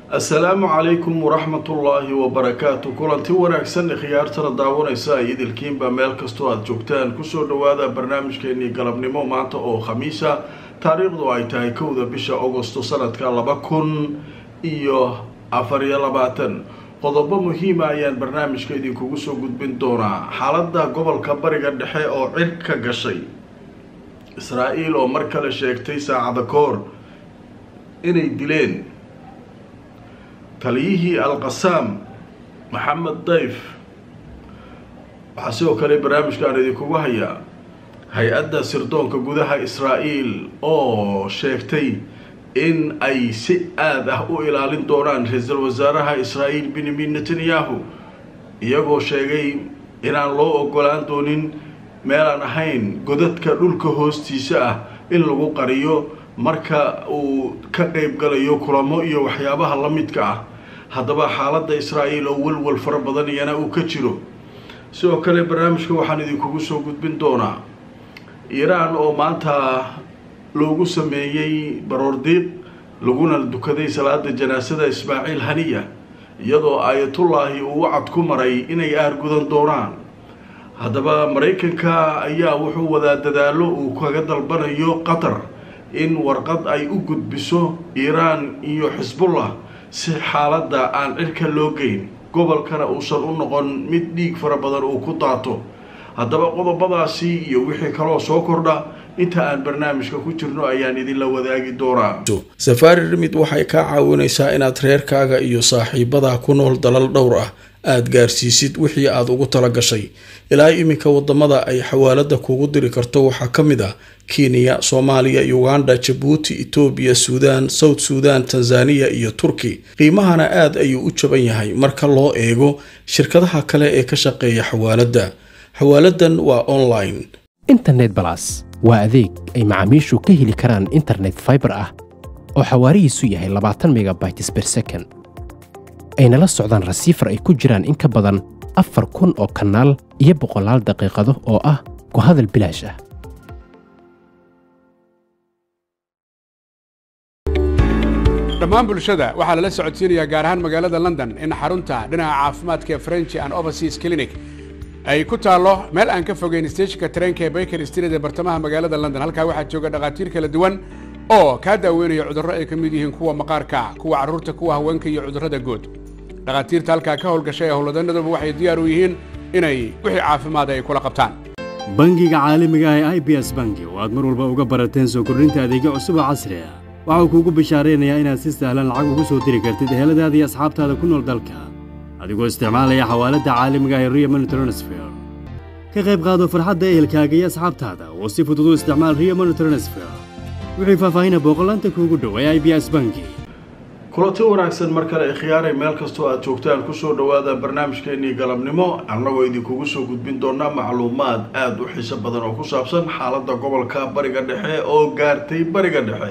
assalaamu calaykum waraxmatullaahi wabarakaatu kulanti wanaagsan khiyaartana daawanaysa ay idilkiinba meel kastoo aada joogtaan kusoo dhawaada barnaamijkeenii galabnimo maanta oo khamiisa taariikhdu ay tahay kowda bisha agosto sanadka laba kun iyo afar iyo labaatan qodobo muhiima ayaan barnaamijka idinkugu soo gudbin doonaa xaaladda gobolka bariga dhexe oo cir ka gashay israa-el oo mar kale sheegtay saacada koor inay dileen taliyihii al-qasaam maxamed dayf waxaa sidoo kale barnaamijkaan idinkugu hayaa hay-adda sirdoonka gudaha israa-el oo sheegtay in ay si aada ah u ilaalin doonaan ra-iisul wasaaraha israa-el benyamin netanyahu iyagoo sheegay inaan loo ogolaan doonin meelaan ahayn godadka dhulka hoostiisa ah in lagu qariyo marka uu ka qeyb galayo kulamo iyo waxyaabaha la midka ah haddaba xaaladda israa-el oo walwal fara badan iyana uu ka jiro sidoo kale barnaamijka waxaan idinkugu soo gudbin doonaa iiraan oo maanta loogu sameeyey baroordiiq laguna dukaday salaada janaasada ismaaciil haniya iyadoo aayatullaahi uu wacad ku maray inay aargudan doonaan haddaba maraykanka ayaa wuxuu wadaa dadaallo uu kaga dalbanayo qatar in warqad ay u gudbiso iiraan iyo xisbullah si xaaladda aan cirka loo geyn gobolkana uusan u noqon mid dhiig fara badan uu ku daato haddaba qodobadaasi iyo wixii kaloo soo kordha inta aan barnaamijka ku jirno ayaan idinla wadaagi doonaa safaari rimid waxay kaa caawinaysaa inaad reerkaaga iyo saaxiibadaa ku nool dalal dhowr ah aada gaarsiisid wixii aada ugu tala gashay ilaa iminka wadamada ay xawaalada kugu diri karto waxaa ka mid ah kenya soomaaliya uganda jabuuti etoobiya suudaan south suudan tanzaniya iyo turki qiimahana aada ayuu u jaban yahay marka loo eego shirkadaha kale ee ka shaqeeya xawaaladda xawaaladan waa online internet balas waa adeeg ay macaamiishu ka heli karaan internet faibar ah oo xawaarihiisu yahay labaatan megabytes ber second ayna la socdaan rasiifar ay ku jiraan in ka badan afar kun oo kanaal iyo boqolaal daqiiqado oo ah ku hadal bilaash ah dhammaan bulshada waxaa lala socodsiinayaa gaar ahaan magaalada london in xarunta dhinaca caafimaadka ee french and overseas clinic ay ku taallo meel aan ka fogeyn stejinka tareenka ee baker street ee bartamaha magaalada london halkaa waxaa jooga dhakhaatiir kala duwan oo kaa daaweynaya cudurro ay ka mid yihiin kuwa maqaarka kuwa carruurta kuwa haweenka iyo cudurrada guud dhakhaatiirta halkaa ka howlgashay ee howlwadanaduba waxay diyaar u yihiin inay wixii caafimaada ay kula qabtaan bangiga caalamiga ah ee i b s bangi oo aad mar walba uga barateen soo kordhinta adeegyo cusub oo casri ah waxau kuugu bishaaraynayaa inaad si sahlan lacag ugu soo diri kartid eheladaada iyo asxaabtaada ku nool dalka adigoo isticmaalaya xawaaladda caalamiga ah ee rio money transfer ka qayb qaado farxadda ehelkaaga iyo asxaabtaada oo si fudud u isticmaal rio money transfer wixii faahfaahina booqolaanta kuugu dhow ee i b s bangi kulanti wanaagsan mar kale khiyaaray meel kastoo aada joogtaan kusoo dhawaada barnaamijkeenii galabnimo annagoo idinkugu soo gudbin doonaa macluumaad aada u xiiso badan oo ku saabsan xaaladda gobolka bariga dhexe oo gaartay bariga dhexe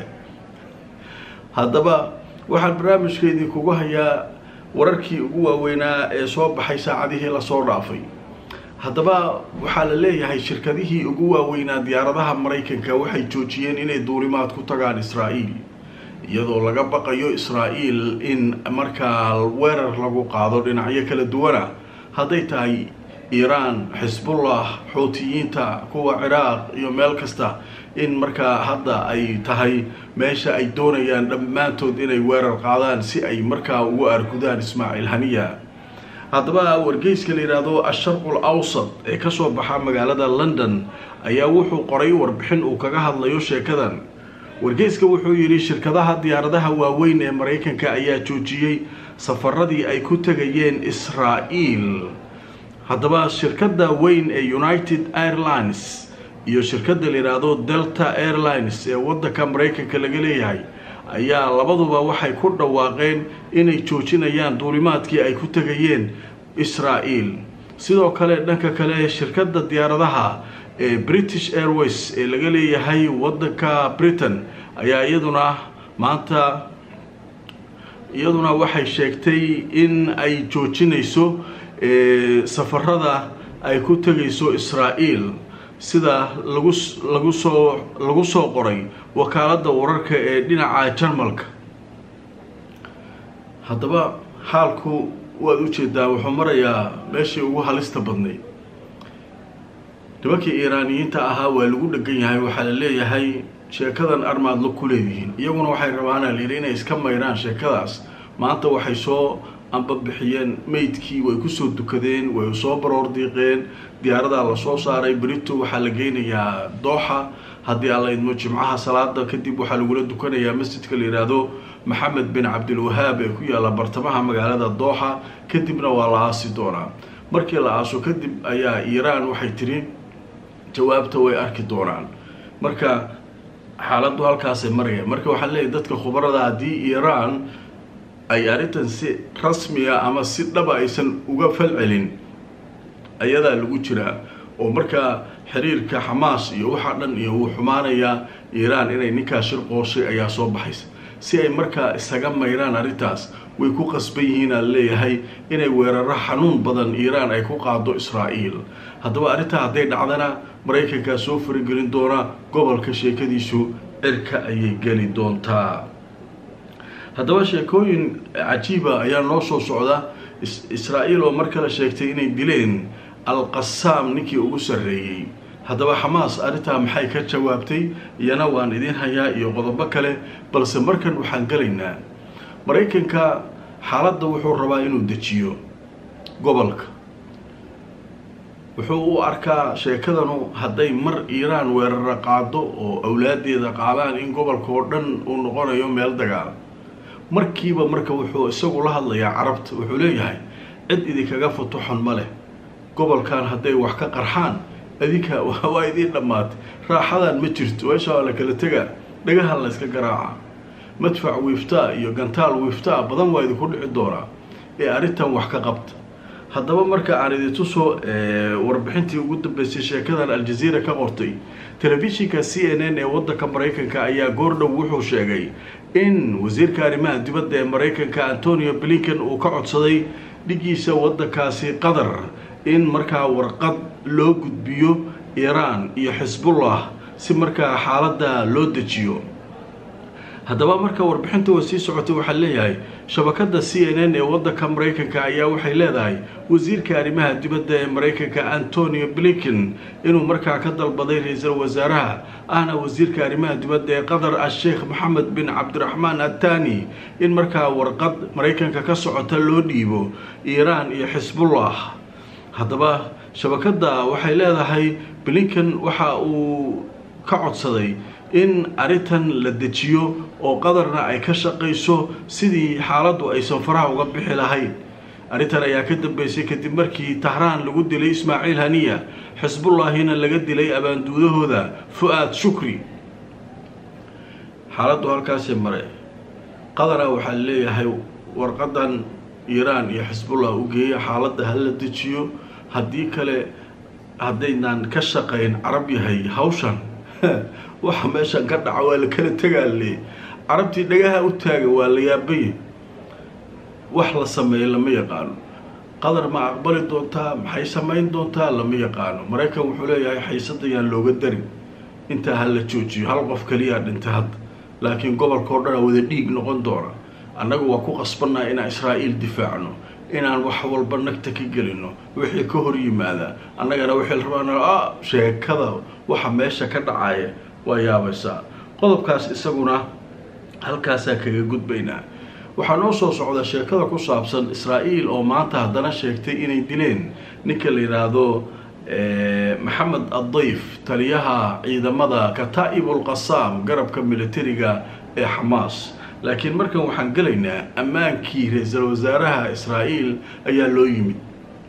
haddaba waxaan barnaamijka idinkugu hayaa wararkii ugu waaweynaa ee soo baxay saacadihii lasoo dhaafay haddaba waxaa la leeyahay shirkadihii ugu waaweynaa diyaaradaha maraykanka waxay joojiyeen inay duulimaad ku tagaan israa'iil iyadoo laga baqayo israa'iil in markaa weerar lagu qaado dhinacyo kala duwana hadday tahay iiraan xisbullah xuutiyiinta kuwa ciraaq iyo meel kasta in markaa hadda ay tahay meesha ay doonayaan dhammaantood inay weerar qaadaan si ay markaa ugu argudaan ismaaciil haniya haddaba wargeyska la yidhaahdo asharqul awsad ee kasoo baxa magaalada london ayaa wuxuu qoray warbixin uu kaga hadlayo sheekadan wargeyska wuxuu yidhi shirkadaha diyaaradaha waaweyn ee maraykanka ayaa joojiyey safaradii ay ku tegayeen israa'iil haddaba shirkadda weyn ee united airlines iyo shirkadda la yidhaahdo delta airlines ee waddanka maraykanka laga leeyahay ayaa labaduba waxay ku dhawaaqeen inay joojinayaan duulimaadkii ay ku tegayeen israa'iil sidoo kale dhanka kale shirkadda diyaaradaha ee british airways ee laga leeyahay waddanka britain ayaa iyaduna maanta iyaduna waxay sheegtay in ay joojinayso safarada ay ku tegayso israa'iil sida lagu lagu soo lagu soo qoray wakaaladda wararka ee dhinaca jarmalka haddaba xaalku waad ujeedaa wuxuu marayaa meeshii ugu halista badnayd nimankii iiraaniyiinta ahaa waa lagu dhegan yahay waxaa la leeyahay sheekadan armaad la ku leedihiin iyaguna waxay rabaana layidhi inay iska mayraan sheekadaas maanta waxay soo ambabixiyeen meydkii way kusoo dukadeen way soo baroor diiqeen diyaaradaa lasoo saaray berito waxaa la geynayaa dooxa haddii alla idmo jimcaha salaada kadib waxaa lagula dukanayaa masjidka la yidhaahdo maxamed bin cabdilwahaab ee ku yaalla bartamaha magaalada dooxa kadibna waa la aasi doonaa markii la aaso kadib ayaa iiraan waxay tiri jawaabta way arki doonaan marka xaaladdu halkaasay maraya marka waxaa leeyahy dadka khubarada haddii iiraan ay arrintan si rasmiga ama si dhaba aysan uga falcelin ayadaa lagu jiraa oo markaa xiriirka xamaas iyo waxaa dhan iyo wuu xumaanayaa iiraan inay ninkaa shir qooshay ayaa soo baxaysa si ay markaa isaga mayraan arrintaas way ku qasban yihiin aan leeyahay inay weeraro xanuun badan iiraan ay ku qaado israa'iil haddaba arrintaa hadday dhacdana maraykankaa soo faragelin doona gobolka sheekadiisu cirka ayay geli doontaa haddaba sheekooyin cajiiba ayaa noo soo socda israa'iil oo mar kale sheegtay inay dileen al-qasaam ninkii ugu sarreeyey haddaba xamaas arrintaa maxay ka jawaabtay iyana waan idiin hayaa iyo qodobo kale balse markan waxaan gelaynaa maraykanka xaaladda wuxuu rabaa inuu dejiyo gobolka wuxuu u arkaa sheekadanu hadday mar iiraan weeraro qaado oo awlaadeeda qaadaan in gobolka oo dhan uu noqonayo meel dagaal markiiba marka wuxuu isagu la hadlayaa carabta wuxuu leeyahay cid idinkaga futuxon ma leh gobolkan hadday wax ka qarxaan adinka waa idiin dhammaatay raaxadan ma jirto meesha waa la kala tegaa dhagahan la yska garaaca madfac wiiftaa iyo gantaal wiiftaa badan waa idinku dhici doonaa ee arrintan wax ka qabta haddaba marka aan idintusoo warbixintii ugu dambeysay sheekadan aljaziira ka qortay telefishinka c n n ee waddanka maraykanka ayaa goordhow wuxuu sheegay in wasiirka arrimaha dibadda ee maraykanka antonio blinken uu ka codsaday dhigiisa waddankaasi qatar in markaa warqad loo gudbiyo iiraan iyo xisbullah si markaa xaaladda loo dejiyo haddaba marka warbixinta wa sii socotay waxaa leeyahay shabakada c n n ee waddanka maraykanka ayaa waxay leedahay wasiirka arrimaha dibadda ee maraykanka antonio blinken inuu markaa ka dalbaday ra-iisul wasaaraha ahna wasiirka arrimaha dibadda ee qatar a-sheekh maxamed bin cabdiraxmaan attani in markaa warqad maraykanka ka socota loo dhiibo iiraan iyo xisbullah haddaba shabakadda waxay leedahay blinken waxa uu ka codsaday in arrintan la dejiyo oo qadarna ay ka shaqayso sidii xaaladdu aysan faraha uga bixi lahayn arrintan ayaa ka dambeysay kadib markii tahraan lagu dilay ismaaciil haniya xisbullaahina laga dilay abaanduudahooda fu-aad shukri xaaladdu halkaasii mare qadara waxaa leeyahay warqadan iiraan iyo xisbullah u geeya xaaladda ha la dejiyo haddii kale haddaynaan ka shaqayn carab yahay hawshan waxa meeshan ka dhaca waa la kala tegaale carabtii dhagaha u taaga waa la yaabaya wax la sameeyo lama yaqaano qadar ma aqbali doontaa maxay samayn doontaa lama yaqaano maraykan wuxuu leeyahay xaysadayaan looga darin intaa ha la joojiyo hal qof kaliyaa dhintay hadda laakiin gobolka o dhanaa wada dhiig noqon doona annagu waa ku qasbanaa inaan israa'iil difaacno inaan wax walba nagta ka gelino wixii ka hor yimaada annagana waxay rabaan a sheekada waxa meesha ka dhacaya waa yaabaysaa qodobkaas isaguna halkaasaa kaga gudbaynaa waxaa noo soo socda sheekada ku saabsan israa'iil oo maanta haddana sheegtay inay dileen ninka la yidhaahdo maxamed addayf taliyaha ciidamada kataa'ibul qasaam garabka militariga ee xamaas laakiin markan waxaan gelaynaa ammaankii ra-iisul wasaaraha israa'iil ayaa loo yimid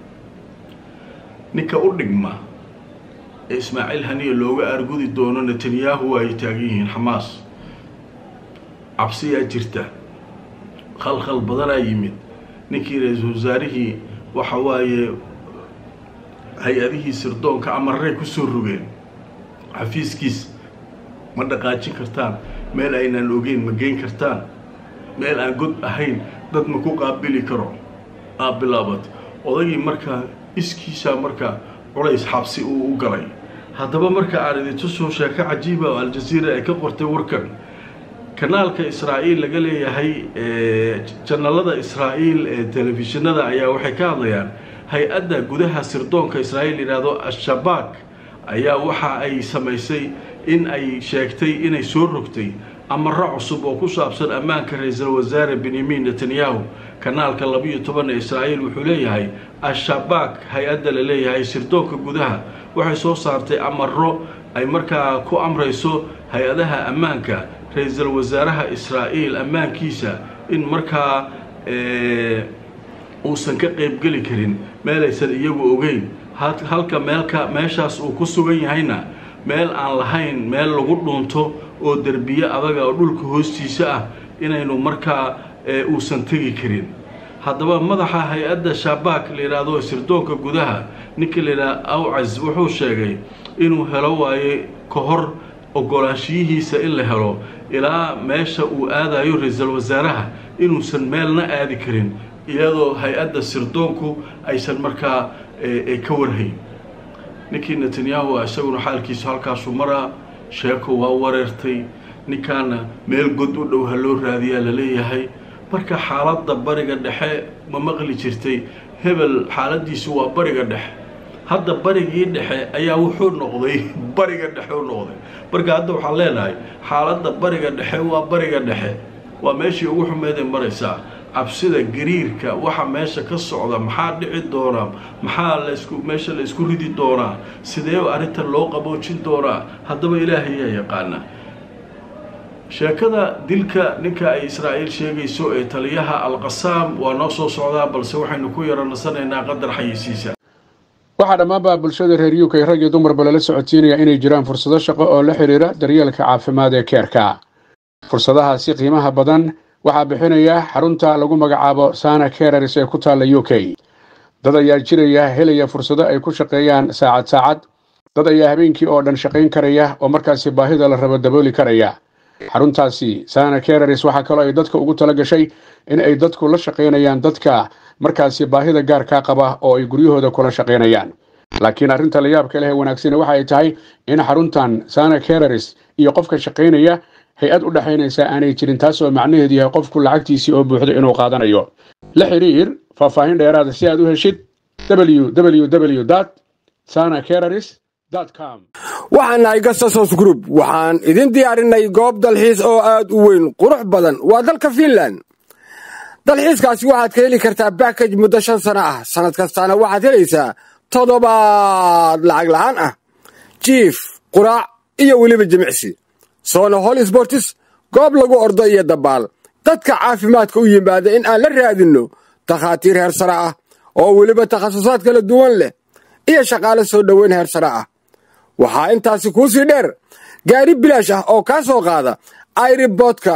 ninka u dhigma ee ismaaciil haniya looga argudi doono netanyahu ay taagan yihiin xamaas cabsiyaa jirta khalkhal badanaa yimid ninkii ra-iisul wasaarihii waxa waaye hay-adihii sirdoonka amarray kusoo rogeen xafiiskiis ma dhaqaajin kartaan meel aynaan ogeyn ma geyn kartaan meel aan god ahayn dad ma ku qaabili karo aa bilaabat odagii markaa iskiisaa markaa culays xabsi uu u galay haddaba marka aan idintusoo sheeko cajiiba oo aljaziira ay ka qortay warkan kanaalka israa'iil laga leeyahay janalada israa'iil ee telefishinada ayaa waxay ka hadlayaan hay-adda gudaha sirdoonka israa'iil yidhaahdo al-shabaak ayaa waxa ay samaysay in ay sheegtay inay soo rogtay amaro cusub oo ku saabsan ammaanka ra-iisul wasaare benyamin netanyahu kanaalka labiiyo toban ee israa'iil wuxuu leeyahay al-shabaak hay-adda la leeyahay sirdoonka gudaha waxay soo saartay amaro ay markaa ku amrayso hay-adaha ammaanka ra-iisul wasaaraha israa'iil ammaankiisa in markaa uusan ka qeybgeli karin meelaysan iyagu ogeyn halka meelka meeshaas uu ku sugan yahayna meel aan lahayn meel lagu dhuunto oo derbiye adaga oo dhulka hoostiisa ah inaynu markaa uusan tegi karin haddaba madaxa hay-adda shabaak la yidhaahdo sirdoonka gudaha ninka la yidhaha awcas wuxuu sheegay inuu helo waaye ka hor ogolaanshiyihiisa in la helo ilaa meesha uu aadayo ra-iisul wasaaraha inuusan meelna aadi karin iyadoo hay-adda sirdoonku aysan markaa ka warhayn ninkii netanyahu isaguna xaalkiisu halkaasuu maraa sheeko waa wareertay ninkaana meel god u dhow ha loo raadiyaa laleeyahay marka xaaladda bariga dhexe ma maqli jirtay hebel xaaladiisu waa bariga dhexe hadda barigii dhexe ayaa wuxuu noqday bariga dhexe u noqday marka hadda waxaan leenahay xaaladda bariga dhexe waa bariga dhexe waa meeshii ugu xumeeday maraysaa cabsida gariirka waxa meesha ka socda maxaa dhici doonaa maxaa lasku meesha la isku ridi doonaa sidee arrintan loo qaboojin doonaa haddaba ilaahay yaa yaqaana sheekada dilka ninka ay israa'iil sheegayso ee taliyaha alqasaam waa noo soo socdaa balse waxaynu ku yaro nasanaynaa qadar xayisiisa waxaa dhammaanba bulshada reer u k rag iyo dumarba lala socodsiinaya inay jiraan fursado shaqo oo la xidhiira daryeelka caafimaad ee keerka fursadahaasi qiimaha badan waxaa bixinaya xarunta lagu magacaabo sana kereris ee ku taalla u k dad ayaa jiraya helaya fursado ay ku shaqeeyaan saacad saacad dad ayaa habeenkii oo dhan shaqayn karaya oo markaasi baahida la rabo dabooli karaya xaruntaasi sana kereris waxaa kaloo ay dadka ugu tala gashay in ay dadku la shaqaynayaan dadka markaasi baahida gaarkaa qaba oo ay guryahooda kula shaqaynayaan laakiin arrinta la yaabka leh ee wanaagsani waxa ay tahay in xaruntan sana kereris iyo qofka shaqaynaya hay-ad u dhexaynaysa aanay jirin taasoo macnaheedu yahay qofku lacagtiisii oo buuxdo inuu qaadanayo la xidhiir faahfaahin dheeraada si aad u heshid www sana kereris com waxaan nahay gasasos group waxaan idin diyaarinay goob dalxiis oo aad u weyn qurux badan waa dalka fiinland dalxiiskaasi waxaad ka heli kartaa bakaj muddo shan sano ah sannad kastaana waxaad helaysaa toddobaad lacag la'aan ah jiif quraac iyo weliba jimicsi soona hol sbortis goob lagu ordo iyo dabaal dadka caafimaadka u yimaada in aan la raadinno takhaatiir heer sare ah oo weliba takhasusaad kala duwan leh iyo shaqaale soo dhoweyn heer sare ah waxaa intaasi kuu sii dheer gaari bilaash ah oo kaa soo qaada airiboodka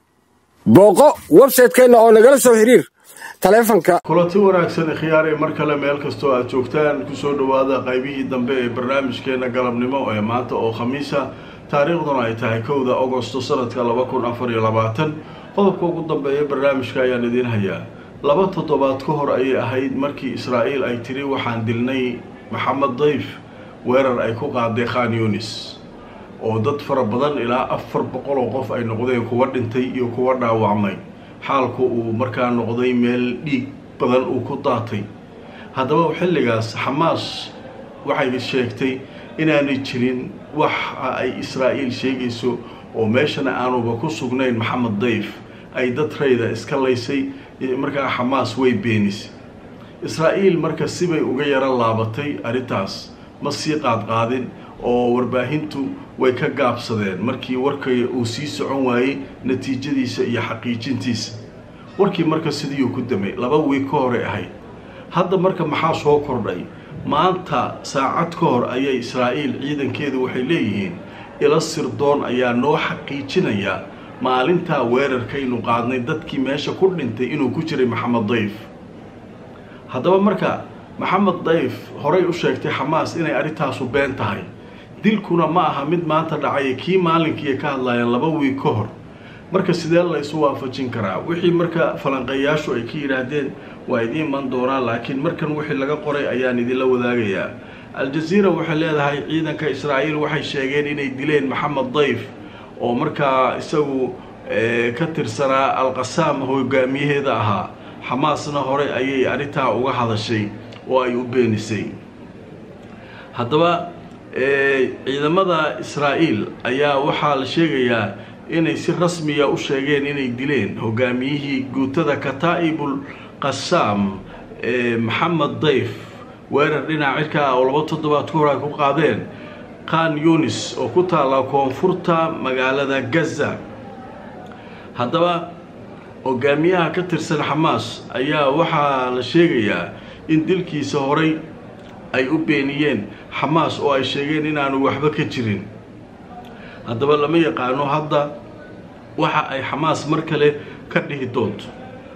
booqo websaytekeenna oo nagala soo xiriir taleefanka kulanti wanaagsan khiyaarey mar kale meel kastoo aad joogtaan kusoo dhowaada qaybihii dambe ee barnaamijkeena galabnimo ee maanta oo khamiisa taariikhduna ay tahay kowda agosto sanadka laba kun afar iyo labaatan qodobka ugu dambeeya barnaamijka ayaan idiin hayaa laba toddobaad ka hor ayay ahayd markii israa'iil ay tiri waxaan dilnay maxamed dayf weerar ay ku qaaday khan yunis oo dad fara badan ilaa afar boqol oo qof ay noqdeen kuwa dhintay iyo kuwa dhaawacmay xaalku uu markaa noqday meel dhiig badan uu ku daatay haddaba xilligaas xamaas waxay sheegtay inaanay jirin waxa ay israa'iil sheegayso oo meeshana aanuba ku sugnayn maxamed dayf ay dad rayda iska laysay markaa xamaas way beenisay israa'iil marka sibay uga yaro laabatay arrintaas ma sii qaadqaadin oo warbaahintu way ka gaabsadeen markii warkay uu sii socon waayey natiijadiisa iyo xaqiijintiisa warkii marka sidiiuu ku damay laba wiig ka hore ahayd hadda marka maxaa soo kordhay maanta saacad ka hor ayay israa'iil ciidankeedu waxay leeyihiin ila sirdoon ayaa noo xaqiijinaya maalintaa weerarkaynu qaadnay dadkii meesha ku dhintay inuu ku jiray maxamed dayf haddaba marka maxamed dayf horay u sheegtay xamaas inay arrintaasu been tahay dilkuna ma aha mid maanta dhacay kii maalinkiiay ka hadlayaan laba wiig ka hor marka sidee laysu waafajin karaa wixii marka falanqeeyaashu ay ka yidhaahdeen waa idiin iman doonaan laakiin markan wixii laga qoray ayaan idinla wadaagayaa al-jaziira waxay leedahay ciidanka israa'iil waxay sheegeen inay dileen maxamed dayf oo markaa isagu ka tirsanaa alqasaam hogaamiyaheeda ahaa xamaasna hore ayay arrintaa uga hadashay oo ay u beenisay haddaba ciidamada israa'iil ayaa waxaa la sheegayaa inay si rasmiya u sheegeen inay dileen hogaamiyihii guutada kataa'ibul qasaam maxamed dayf weerar dhinac cirka ah oo laba toddobaad ka hor ay ku qaadeen khan yunis oo ku taalla koonfurta magaalada gaza haddaba hogaamiyaha ka tirsan xamaas ayaa waxaa la sheegayaa in dilkiisa horay ay u beeniyeen xamaas oo ay sheegeen inaanu waxba ka jirin haddaba lama yaqaano hadda waxa ay xamaas mar kale ka dhihi doonto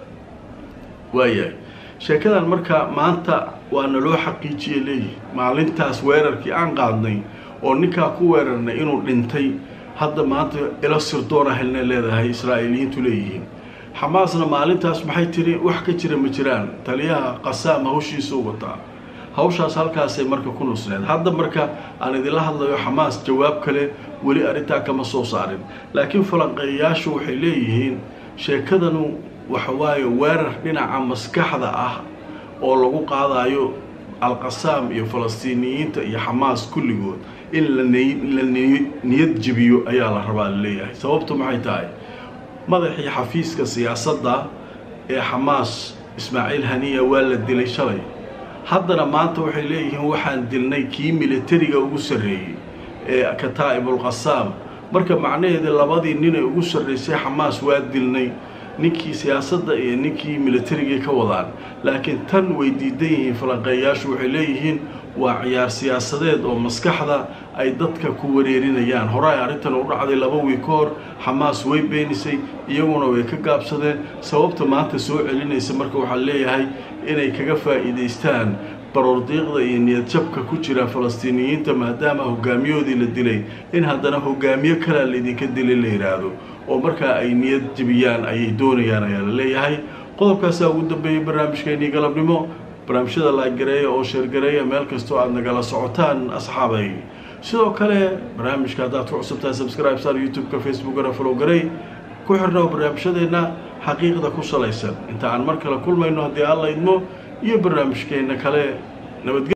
waayahay sheekadan marka maanta waa naloo xaqiijiye leeyihi maalintaas weerarkii aan qaadnay oo ninkaa ku weerarnay inuu dhintay hadda maanta ilo sirdoona helna leedahay israa'iiliyiintu leeyihiin xamaasna maalintaas maxay tiri wax ka jira ma jiraan taliyaha qasaam hawshiisuu wataa hawshaas halkaasay marka ku nusneed hadda marka aan idinla hadlayo xamaas jawaab kale weli arrintaa kama soo saarin laakiin falanqeeyayaashu waxay leeyihiin sheekadanu waxawaaye weerar dhinaca maskaxda ah oo lagu qaadayo alqasaam iyo falastiiniyiinta iyo xamaas kulligood in la niyad jebiyo ayaa la rabaa laleeyahay sababtu maxay tahay madaxii xafiiska siyaasadda ee xamaas ismaaciil haniya waa la dilay shalay haddana maanta waxay leeyihiin waxaan dilnay kii militariga ugu sarreeyey ee kataa'ibulqasaam marka macnaheeda labadii ninay ugu sarraysay xamaas waa dilnay ninkii siyaasadda iyo ninkii militarigii ka wadaan laakiin tan way diidan yihiin falanqeeyaashu waxay leeyihiin waa ciyaar siyaasadeed oo maskaxda ay dadka ku wareerinayaan hore ay arrintan u dhacday laba wiig ka hor xamaas way beenisay iyaguna way ka gaabsadeen sababta maanta soo celinaysa marka waxaa leeyahay inay kaga faa'iidaystaan baroordiiqda iyo niyadjabka ku jira falastiiniyiinta maadaama hogaamiyahoodii la dilay in haddana hogaamiyo kalea laydinka dilay la yidhaahdo oo markaa ay niyad jebiyaan ayay doonayaan ayaa la leeyahay qodobkaasaa ugu dambeeyey barnaamijkeenii galabnimo barnaamijyada laagareeya oo sheergareeya meel kastoo aada nagala socotaan asxaabay sidoo kale barnaamijka haddaad ku cusubtahay subscribe sar youtube-ka facebookana folowgarey ku xirna oo barnaamijyadeenna xaqiiqda ku salaysan inta aan mar kale kulmayno haddii alla idmo iyo barnaamijkeenna kale nabadge